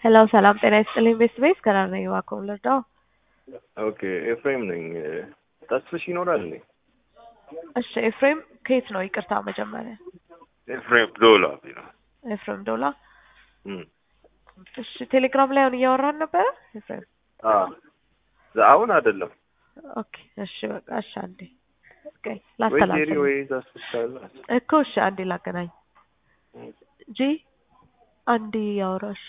ሄሎ ሰላም ጤና ይስጥልኝ ቤስት ቤስ ከና ነኝ እባክዎ ልርዳው? ኦኬ ኤፍሬም ነኝ። ተስፍሽ ይኖራል እንዴ? እሺ ኤፍሬም ከየት ነው? ይቅርታ መጀመሪያ ኤፍሬም ዶላ ቢራ ኤፍሬም ዶላ። እም እሺ ቴሌግራም ላይ አሁን እያወራን ነበረ ኤፍሬም? አ አሁን አይደለም ኦኬ እሺ በቃ እሺ አንዴ ኦኬ ወይ ጄሪ ላስተላልፍ ወይ ተስፍሽ ካለ እኮ እሺ አንዴ ላገናኝ ጂ አንዴ ያወራሽ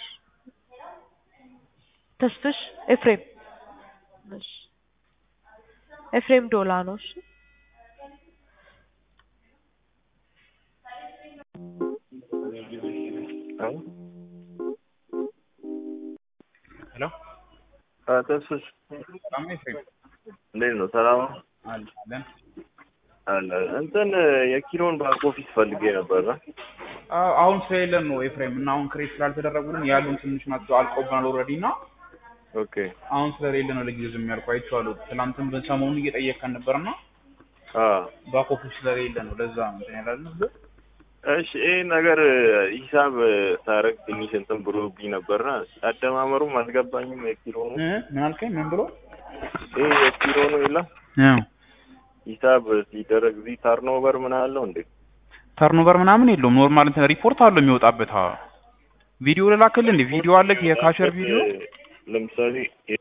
ተስፍሽ ኤፍሬም እሺ ኤፍሬም ዶላ ነው እሺ ሄሎ አ ተስፍሽ ሰላም ነው ኤፍሬም? እንዴት ነው? ሰላም ነው? አለን አለ እንትን የኪሎን ባክ ኦፊስ ፈልጌ ነበር። አዎ፣ አሁን ስለሌለን ነው ኤፍሬም እና አሁን ክሬት ስላልተደረጉልን ያሉን ትንሽ ናቸው አልቆብናል ኦልሬዲ እና ኦኬ አሁን ስለሌለ ነው ለጊዜው ዝም ያልኩህ አይቼዋለሁ። ትናንትም በሰሞኑን እየጠየቅከን ነበርና አ ባክ ኦፊስ ስለሌለ ነው ለዛ ነው እንትን ያላልን። እሺ ይሄ ነገር ሂሳብ ሳረግ ትንሽ እንትን ብሎብኝ ነበርና አደማመሩም አልገባኝም። የኪሎ ነው እ ምን አልከኝ? ምን ብሎ ይሄ የኪሎ ነው የለም አዎ ሂሳብ ሲደረግ እዚህ ታርኖቨር ምን አለው እንዴ? ተርኖቨር ምናምን የለውም። ኖርማል እንትን ሪፖርት አለው የሚወጣበት። አዎ ቪዲዮ ልላክልህ እንዴ? ቪዲዮ አለ የካሸር ቪዲዮ። ለምሳሌ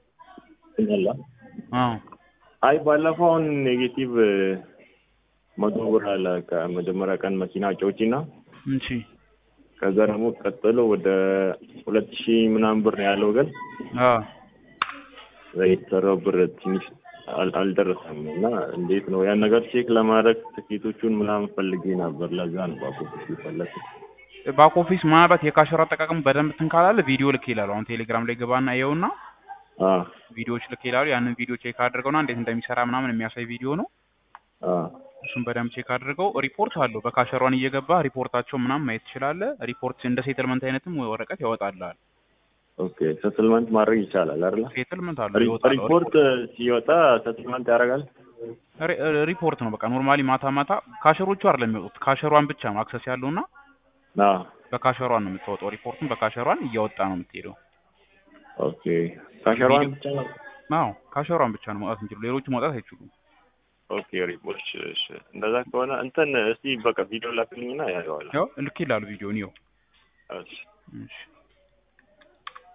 አዎ አይ ባለፈው አሁን ኔጌቲቭ መቶ ብር አለ ከመጀመሪያ ቀን መኪና ጨውጪና እሺ ከዛ ደግሞ ቀጥሎ ወደ ሁለት ሺህ ምናምን ብር ነው ያለው ግን አዎ የተሰራው ብር ትንሽ አል- አልደረሰም እና እንዴት ነው ያን ነገር ቼክ ለማድረግ ትኬቶቹን ምናምን ፈልጌ ነበር። ለዛ ነው ባኮፊስ የፈለኩት። ባክ ኦፊስ ምናልባት የካሸር አጠቃቀም በደንብ እንትን ካላለ ቪዲዮ ልክ ይላሉ። አሁን ቴሌግራም ላይ ገባና ይኸውና አ ቪዲዮዎች ልክ ይላሉ። ያንን ቪዲዮ ቼክ አድርገውና እንዴት እንደሚሰራ ምናምን የሚያሳይ ቪዲዮ ነው። አ እሱን በደንብ ቼክ አድርገው ሪፖርት አለው። በካሸሯን እየገባ ሪፖርታቸው ምናምን ማየት ትችላለህ። ሪፖርት እንደ ሴትልመንት አይነትም ወረቀት ያወጣልሃል። ኦኬ ሰትልመንት ማድረግ ይቻላል አይደል? ሴትልመንት አለው ሪ- ይወጣል። ሪፖርት ሲወጣ ሰትልመንት ያደርጋል። ሪ- ሪፖርት ነው በቃ ኖርማሊ ማታ ማታ ካሸሮቹ አይደለም የሚወጡት ካሸሯን ብቻ ነው አክሰስ ያለውና አ በካሸሯን ነው የምታወጣው። ሪፖርቱን በካሸሯን እያወጣ ነው የምትሄደው። ኦኬ ካሸሯን ብቻ ነው። አዎ ካሸሯን ብቻ ነው ማውጣት የሚችሉ ሌሎቹ ማውጣት አይችሉም። ኦኬ ሪፖርት እሺ፣ እንደዛ ከሆነ እንትን እስቲ በቃ ቪዲዮ ላክልኝና ያየዋለሁ። ያው ልክ ይላሉ ቪዲዮን ይኸው እሺ እሺ